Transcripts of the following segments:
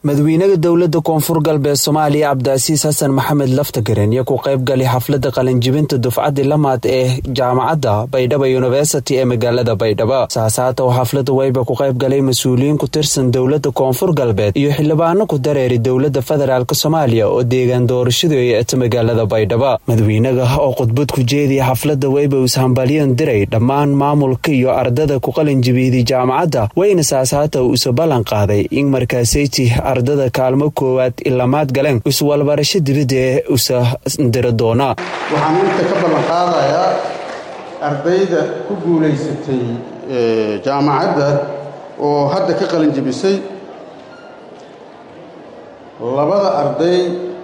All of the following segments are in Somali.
madawiinaha dowladda koonfur galbeed soomaaliya cabdiasiis xasan maxamed laftagaren iyo ku qaybgalay xafladda qalinjibinta dufcaddii lamaad ee jaamacadda baydhabo yuniversity ee magaalada baydhabo saasaata oo xafladda wayba ku qaybgalay mas-uuliyiin ku tirsan dowladda koonfur galbeed iyo xildhibaano ku dareeri dowladda federaalk soomaaliya oo deegaan doorashadu ay ata magaalada baydhabo madawiinaha oo khudbad ku jeediya xafladda wayba ishambalyan diray dhammaan maamulka iyo ardada ku qalinjibiyday jaamacadda wayna saasaata usa ballan qaaday in markaasayti ardada kaalmo koowaad ilamaad galeen iswalbarasho dibadda ee usa dira doona waxaan inta ka ballan qaadayaa ardayda ku guulaysatay jaamacadda oo hadda ka qalin jebisay labada arday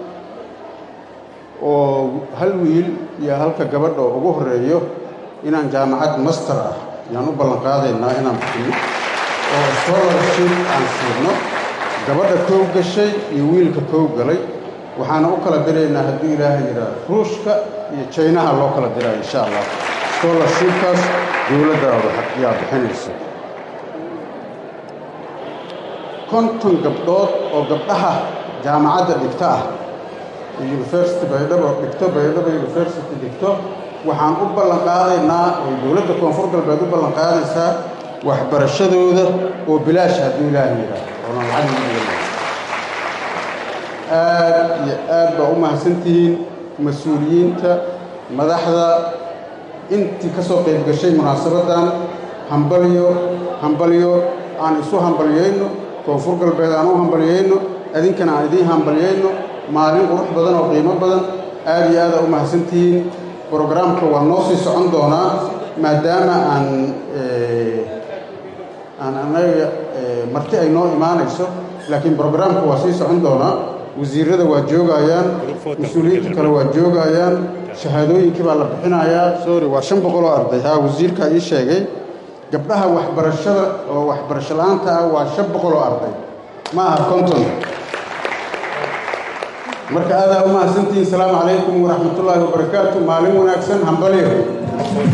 oo hal wiil iyo halka gabadha oo ugu horeeyo inaan jaamacad master ah ayaan u ballan qaadaynaa inaan bixinno oo scholarship aan siidno gabadha koow gashay iyo wiilka koow galay waxaana u kala diraynaa hadduu ilaahay yidhaah ruushka iyo jaynaha loo kala diraayo insha allah scholarshipkaas dowladdaada yaa bixinaysa konton gabdhood oo gabdhaha jaamacadda dhigto ah university baydhabo dhigto baydhabo university dhigto waxaan u ballan qaadaynaa oo dowladda koonfur galbeed u ballan qaadaysaa waxbarashadooda oo bilaash hadduu ilaahay yidhaah oonan lacag aad iyo aad baa u mahadsantihiin mas-uuliyiinta madaxda intii ka soo qayb gashay munaasabaddan hambalyo hambalyo aan isu hambalyayno koonfur galbeed aan u hambalyayno idinkana aan idiin hambalyayno maalin qurux badan oo qiimo badan aad iyo aada u mahadsantihiin brograamka waa noo sii socon doonaa maadaama aan aan annaga marti ay noo imaanayso laakiin brograamka waa sii socon doonaa wasiirada waa joogayaan mas-uuliyiinta kale waa joogayaan shahaadooyinkii baa la bixinayaa sorry waa shan boqol oo arday haa wasiirkaa ii sheegay gabdhaha waxbarashada oo waxbarasho la-aanta ah waa shan boqol oo arday ma aha konton marka aadaa u mahadsantihiin asalaamu calaykum waraxmatullaahi wabarakaatu maalin wanaagsan hambalyo